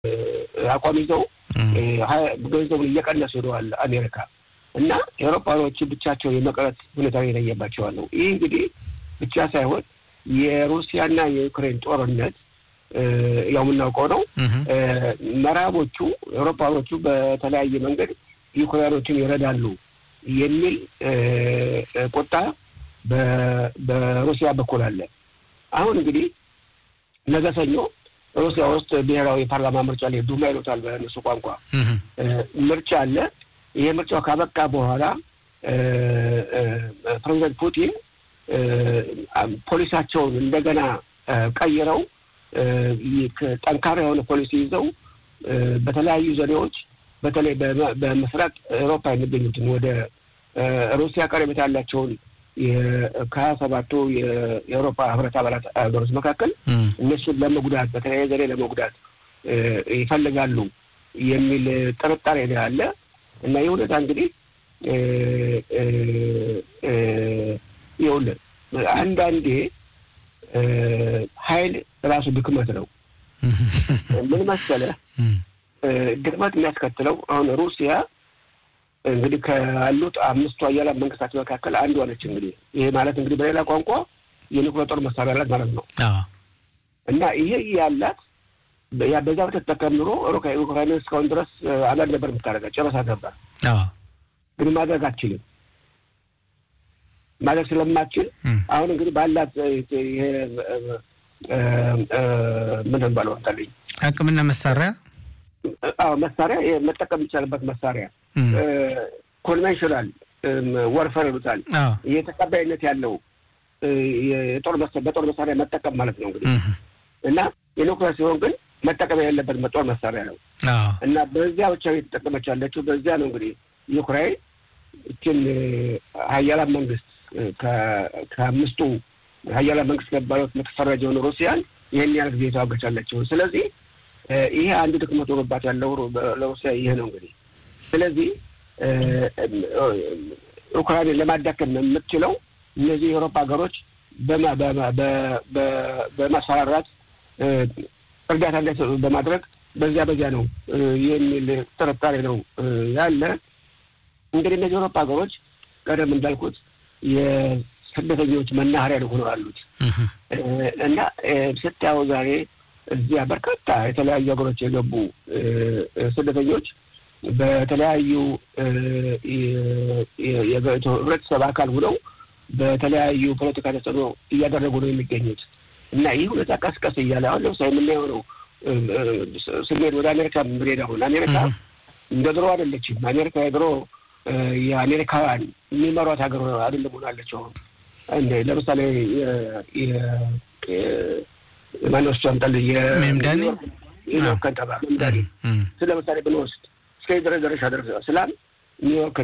አቋም ይዘው ገንዘቡን እየቀነሱ ሄደዋል አሜሪካ እና ኤውሮፓኖቹ ብቻቸው የመቅረት ሁኔታ የለየባቸዋል ነው። ይህ እንግዲህ ብቻ ሳይሆን የሩሲያና የዩክሬን ጦርነት ያው የምናውቀው ነው። ምዕራቦቹ ኤውሮፓኖቹ በተለያየ መንገድ ዩክሬኖችን ይረዳሉ የሚል ቁጣ በሩሲያ በኩል አለ። አሁን እንግዲህ ነገ ሰኞ ሩሲያ ውስጥ ብሔራዊ ፓርላማ ምርጫ ላይ ዱማ ይሉታል በእነሱ ቋንቋ ምርጫ አለ። ይሄ ምርጫው ካበቃ በኋላ ፕሬዚደንት ፑቲን ፖሊሳቸውን እንደገና ቀይረው ጠንካራ የሆነ ፖሊሲ ይዘው በተለያዩ ዘዴዎች በተለይ በምስራቅ ኤውሮፓ የሚገኙትን ወደ ሩሲያ ቀረቤታ ያላቸውን ከሀያ ሰባቱ የአውሮፓ ህብረት አባላት ሀገሮች መካከል እነሱን ለመጉዳት በተለያየ ዘዴ ለመጉዳት ይፈልጋሉ የሚል ጥርጣሬ አለ እና ይህ ሁኔታ እንግዲህ ይኸውልህ አንዳንዴ ኃይል ራሱ ድክመት ነው። ምን መሰለህ ድክመት የሚያስከትለው አሁን ሩሲያ እንግዲህ ካሉት አምስቱ ሀያላን መንግስታት መካከል አንዷ ነች። እንግዲህ ይሄ ማለት እንግዲህ በሌላ ቋንቋ የኒውክሌር ጦር መሳሪያ አላት ማለት ነው እና ይሄ ያላት ያ በዛ በተጠቀም ኑሮ ዩክራይን እስካሁን ድረስ አንዳንድ ነበር የምታደርጋ ጨረሳ ነበር፣ ግን ማድረግ አትችልም። ማድረግ ስለማትችል አሁን እንግዲህ ባላት ምን ባለው ታለኝ አቅምና መሳሪያ አዎ መሳሪያ መጠቀም የሚቻልበት መሳሪያ ኮንቬንሽናል ወርፈር ይሉታል። የተቀባይነት ያለው የጦር በጦር መሳሪያ መጠቀም ማለት ነው እንግዲህ እና የኒውክሌር ሲሆን ግን መጠቀም ያለበት ጦር መሳሪያ ነው እና በዚያ ብቻ የተጠቀመች ያለችው በዚያ ነው እንግዲህ ዩክራይን እችን ሀያላን መንግስት ከአምስቱ ሀያላን መንግስት ገባዮት የምትፈረጀውን ሩሲያን ይህን ያህል ጊዜ የተዋገች ያለችው ስለዚህ ይሄ አንዱ ድክመት ሆኖባት ያለው ለሩሲያ ይሄ ነው እንግዲህ። ስለዚህ ኡክራይንን ለማዳከም የምትችለው እነዚህ የአውሮፓ ሀገሮች በማስፈራራት እርዳታ እንዳይሰጡ በማድረግ በዚያ በዚያ ነው የሚል ጥርጣሬ ነው ያለ። እንግዲህ እነዚህ የአውሮፓ ሀገሮች ቀደም እንዳልኩት የስደተኞች መናኸሪያ ሆነው አሉት እና ስታየው ዛሬ እዚያ በርካታ የተለያዩ ሀገሮች የገቡ ስደተኞች በተለያዩ ህብረተሰብ አካል ሆነው በተለያዩ ፖለቲካ ተጽዕኖ እያደረጉ ነው የሚገኙት እና ይህ ሁኔታ ቀስቀስ እያለ አሁን ለምሳሌ የምናየው ነው ስንሄድ ወደ አሜሪካ የምንሄድ አሁን አሜሪካ እንደ ድሮ አይደለችም። አሜሪካ የድሮ የአሜሪካውያን የሚመሯት ሀገር አይደለም ሆናለች። አሁን ለምሳሌ ማነሱ አምጣል ሜምዳኒ ከንተባ ሜምዳኒ ስለ ለምሳሌ ብንወስድ እስከ ድረስ ደረሻ ደረሰ ስላም ኒውዮርክን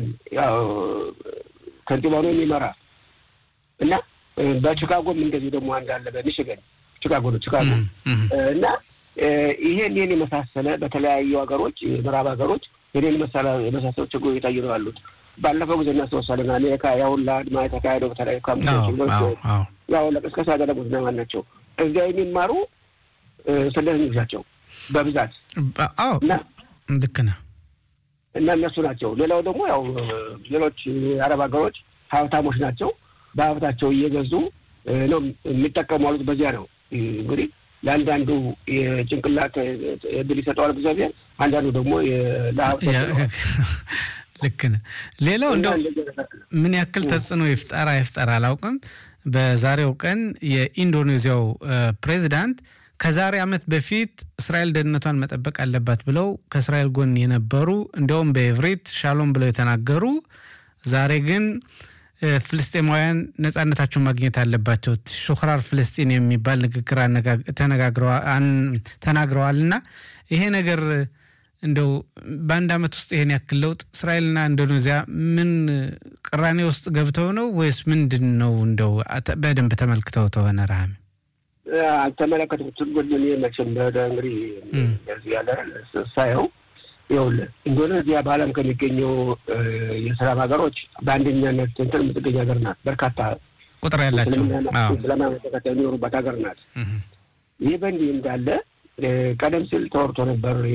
ከንቲባ ሆኖ የሚመራ እና በቺካጎም እንደዚህ ደግሞ አንድ አለ በሚሽገን ቺካጎ ነው ቺካጎ እና ይሄን ይህን የመሳሰለ በተለያዩ ሀገሮች የምዕራብ ሀገሮች ይህን የመሳሰሉ ችግሮች እየታዩ ነው ያሉት። ባለፈው ጊዜ እናስታውሳለን አሜሪካ ያሁላ አድማ የተካሄደው በተለያዩ ካምፖች ያሁላ ቅስቀሳ ያደረጉት እነማን ናቸው? እዚያ የሚማሩ ስደተኞች ናቸው በብዛት ልክ ነህ እና እነሱ ናቸው። ሌላው ደግሞ ያው ሌሎች የአረብ ሀገሮች ሀብታሞች ናቸው። በሀብታቸው እየገዙ ነው የሚጠቀሙ አሉት። በዚያ ነው እንግዲህ ለአንዳንዱ የጭንቅላት እድል ይሰጠዋል እግዚአብሔር፣ አንዳንዱ ደግሞ ልክ ነህ። ሌላው እንደው ምን ያክል ተጽዕኖ ይፍጠር አይፍጠር አላውቅም። በዛሬው ቀን የኢንዶኔዚያው ፕሬዚዳንት ከዛሬ ዓመት በፊት እስራኤል ደህንነቷን መጠበቅ አለባት ብለው ከእስራኤል ጎን የነበሩ እንዲያውም በኤቭሬት ሻሎም ብለው የተናገሩ ዛሬ ግን ፍልስጤማውያን ነጻነታቸውን ማግኘት አለባቸው ሹክራር ፍልስጢን የሚባል ንግግር ተናግረዋል እና ይሄ ነገር እንደው በአንድ ዓመት ውስጥ ይሄን ያክል ለውጥ እስራኤልና ኢንዶኔዚያ ምን ቅራኔ ውስጥ ገብተው ነው ወይስ ምንድን ነው? እንደው በደንብ ተመልክተው ተሆነ ረሃም አልተመለከትኩትም። ግን እኔ መቼም እንግዲህ በዚህ ያለ ሳየው ይኸውልህ ኢንዶኔዚያ በዓለም ከሚገኘው የሰላም ሀገሮች በአንደኛነት እንትን የምትገኝ ሀገር ናት። በርካታ ቁጥር ያላቸው እስልምና ተከታይ የሚኖሩባት ሀገር ናት። ይህ በእንዲህ እንዳለ ቀደም ሲል ተወርቶ ነበር